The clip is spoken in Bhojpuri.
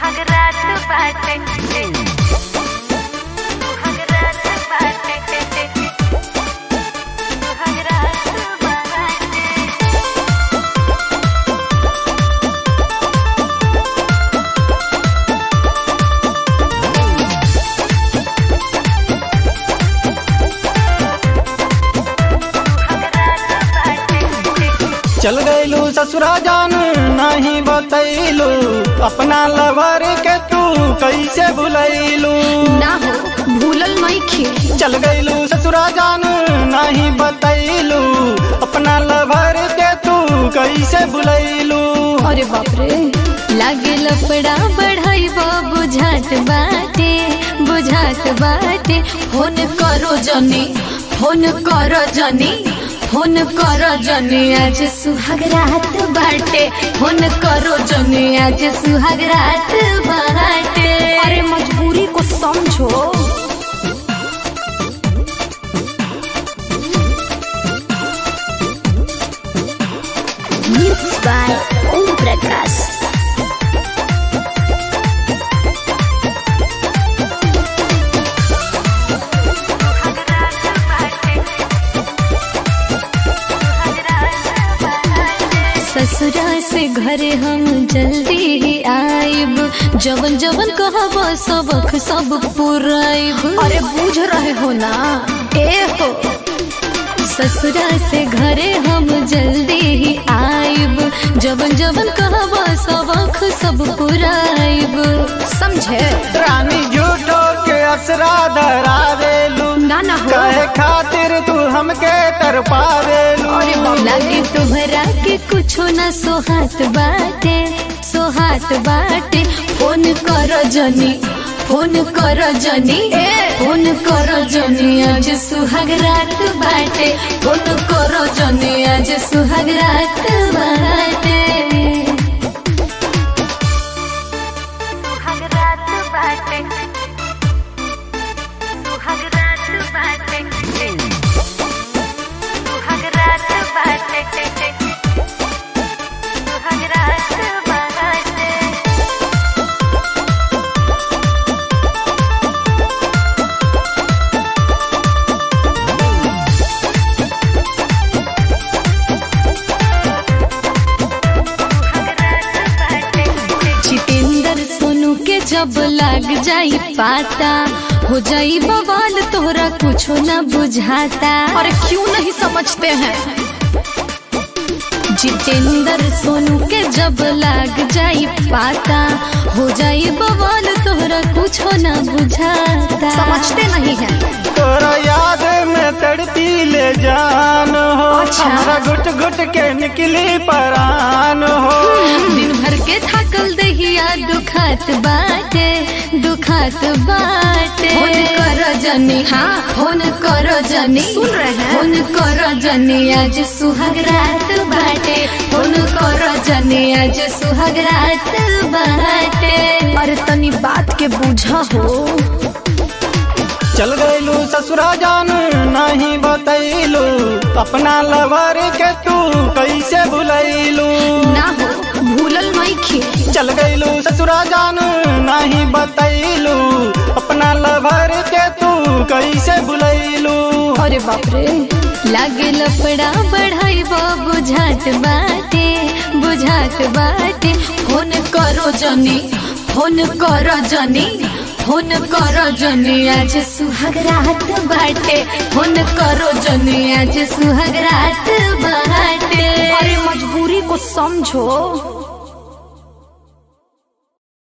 सुहाग रात बाटे सुहाग रात बाटे सुहाग रात बाटे चल गईलू ससुरा जान नहीं बतैलू अपना लवर के तू कैसे भुलैलू ना हो भूलल नइखे चल गईलू ससुरा जान नहीं बतैलू अपना लवर के तू कैसे भुलैलू अरे बाप रे लागे लफड़ा बढ़ाई बुझात बाटे बुझात बाटे फोन करो जनी फोन करो जनी फोन करो जनी आज सुहाग रात बाटे फोन करो जनी आज सुहाग रात बाटे अरे मजबूरी को समझो Mixed by Om Prakash. ससुरा से घरे हम जल्दी ही आइब जवन जवन कहब सबक सब पुराइब अरे बूझ रहे हो ना ए हो ससुरा से घरे हम जल्दी ही आइब जवन जवन कहब सबक सब पुराइब समझे रानी झूठो के असरा धरा देलू ना ना हो कहे खातिर तू हमके तरपा देलू लागे तुम्हरा के कुछो ना सोहात बाटे सोहात बाटे फोन कर जनी फोन कर जनी फोन कर जनी आज सुहाग रात बाटे फोन कर जनी आज सुहाग रात बाटे सुहाग रात बाटे सुहाग रात बाटे सुहाग रात बाटे सुहाग रात बाटे जितेंद्र सोनू के जब लाग जाई पाता हो जाई बवाल तोहरा कुछो ना बुझाता और क्यों नहीं समझते हैं जितेंद्र सोनू के जब लाग जाई पाता हो जाई बवाल तोहरा कुछो ना बुझाता समझते नहीं है तोरा याद में तड़पी ले जान हो अच्छा। हमरा घुट घुट के निकली परान हो दिन भर के थकल दहिया दुखात बाटे दुखात बाटे फोन करो जनी हाँ फोन करो जनी सुन रहे हैं फोन करो जनी आज सुहाग रात बाटे फोन करो जनी आज सुहाग रात बाटे अरे तनी बात के बुझा हो चल गईलू ससुरा जान नहीं बतैलू अपना लवर के तू कैसे भुलैलू ना हो भूलल नइखे चल गईलू ससुरा जान नहीं बतैलू अपना लवर के तू कैसे भुलैलू अरे बाप रे लागे लफड़ा बढ़ाई बुझात बाटे बुझात बाटे फोन करो जनी फोन करो जनी फोन करो जनी आज सुहाग रात बाटे फोन करो जनी आज सुहाग रात बाटे अरे मजबूरी को समझो